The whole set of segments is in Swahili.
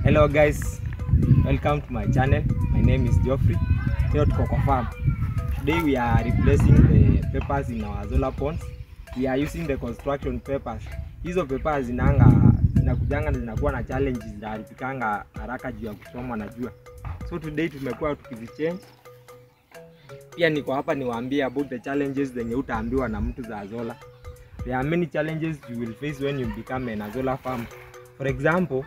Hello guys, welcome to my channel. My name is Geoffrey. Leo tuko kwa farm. Today we are replacing the papers in our solar ponds. We are using the construction papers. Hizo papers zinanga zinakujanga na zinakuwa na challenges zinaharibikanga haraka juu ya kuchomwa na jua. So today tumekuwa tukizichange. Pia niko hapa niwaambie about the challenges zenye utaambiwa na mtu za solar. There are many challenges you will face when you become an solar farm. For example,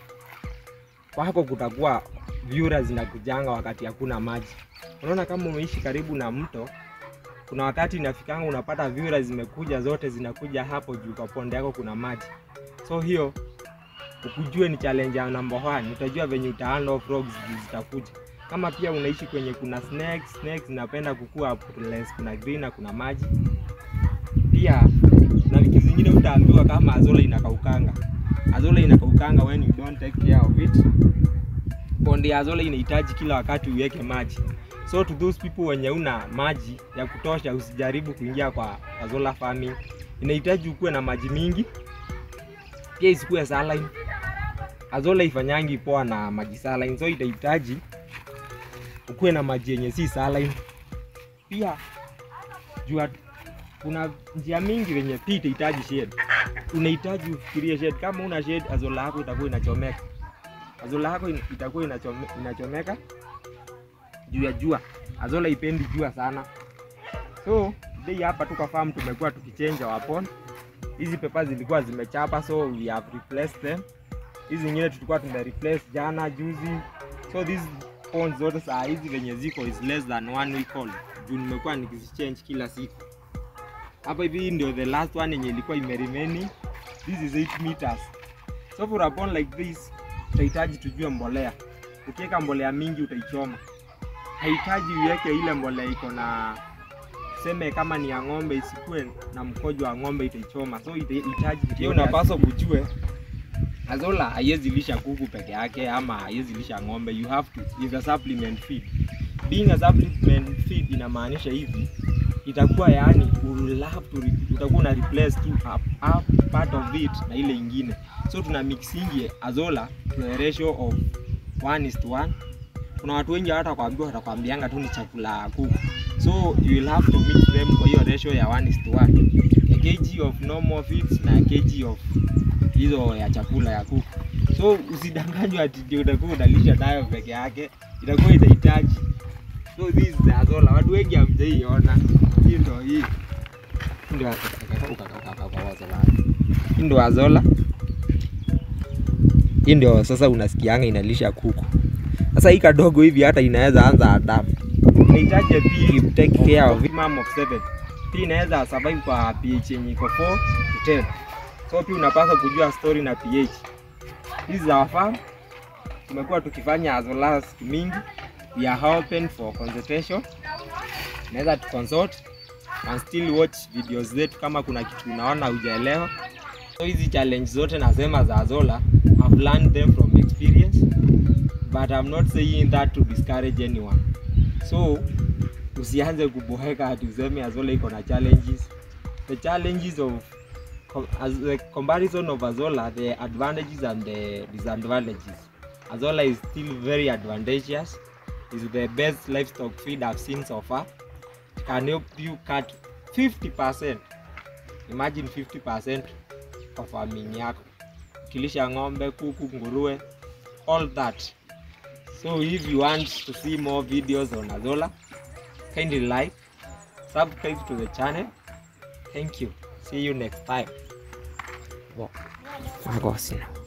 kwako kutakuwa vyura zinakujanga wakati hakuna maji. Unaona, kama umeishi karibu na mto, kuna wakati inafikanga unapata vyura zimekuja zote zinakuja hapo juu kwa ponde yako kuna maji. So hiyo ukujue ni challenge ya number one, utajua venye uta handle frogs juu zitakuja. Kama pia unaishi kwenye kuna snakes, snakes zinapenda kukua place kuna green na kuna maji. Pia na vitu zingine utaambiwa kama azola inakaukanga. Azola inakaukanga when you don't take care of it. Ponde ya azola inahitaji kila wakati uweke maji. So to those people wenye una maji ya kutosha, usijaribu kuingia kwa azola farming. Inahitaji ukuwe na maji mingi, pia isikuwe saline. Azola ifanyangi poa na maji saline, so itahitaji ukuwe na maji yenye si saline. Pia jua kuna njia mingi venye pia itahitaji shade. Unahitaji ufikirie shade. Kama una shade, azola yako itakuwa inachomeka. Azola yako in- itakuwa inachome, inachomeka juu ya jua. Azola ipendi jua sana. So today hapa tu kwa farm tumekuwa tukichange our pond. Hizi pepa zilikuwa zimechapa, so we have replaced them. Hizi zingine tulikuwa tume replace jana juzi. So these ponds zote saa hizi venye ziko is less than one week old. Juu nimekuwa nikizichange kila siku. Hapa hivi ndio the last one yenye ilikuwa imeremaining. This is 8 meters. So for a pond like this utahitaji tujue mbolea. Ukiweka mbolea mingi utaichoma. Haihitaji uweke ile mbolea iko na tuseme kama ni ya ng'ombe isikuwe na mkojo wa ng'ombe itaichoma. So itahitaji pia unapaswa kujue Azola haiwezi lisha kuku peke yake ama haiwezi lisha ng'ombe. You have to is a supplement feed. Being a supplement feed inamaanisha hivi itakuwa yani will have to re- utakuwa una replace tu a, a part of it na ile ingine. So tuna mixingi Azola to a ratio of 1 is to 1. Kuna watu wengi hata kwambiwa watakwambianga tu ni chakula ya kuku. So you will have to mix them kwa hiyo ratio ya 1 is to 1. A kg of normal feeds na a kg of hizo ya chakula ya kuku. So usidanganywe ati ndio utakuwa unalisha nayo peke yake, itakuwa itahitaji. So this is the Azola. Watu wengi hamjaiona. Hii ndio hii. Hii ndio Azola. Hii ndio Azola. Hii ndio sasa unasikianga inalisha kuku. Sasa hii kadogo hivi hata inaweza anza adapt. Inahitaji a pH take care of minimum of 7. Pia inaweza survive kwa pH yenye iko 4 to 10. So pia unapaswa kujua story na pH. Hizi za farm tumekuwa tukifanya Azola siku mingi. We are open for consultation. Unaweza tu consult and still watch videos zetu kama kuna kitu unaona hujaelewa. So hizi challenge zote nasema za Azola, I've learned them from experience but I'm not saying that to discourage anyone. So usianze kuboheka ati useme Azola iko na challenges. The challenges of com- as the comparison of Azola, the advantages and the disadvantages. Azola is still very advantageous. Is the best livestock feed I've seen so far. It can help you cut 50%. Imagine 50% of farming yako. Ukilisha ng'ombe, kuku, nguruwe, all that. So if you want to see more videos on Azola, kindly like, subscribe to the channel. Thank you. See you next time. Wow. Magosina.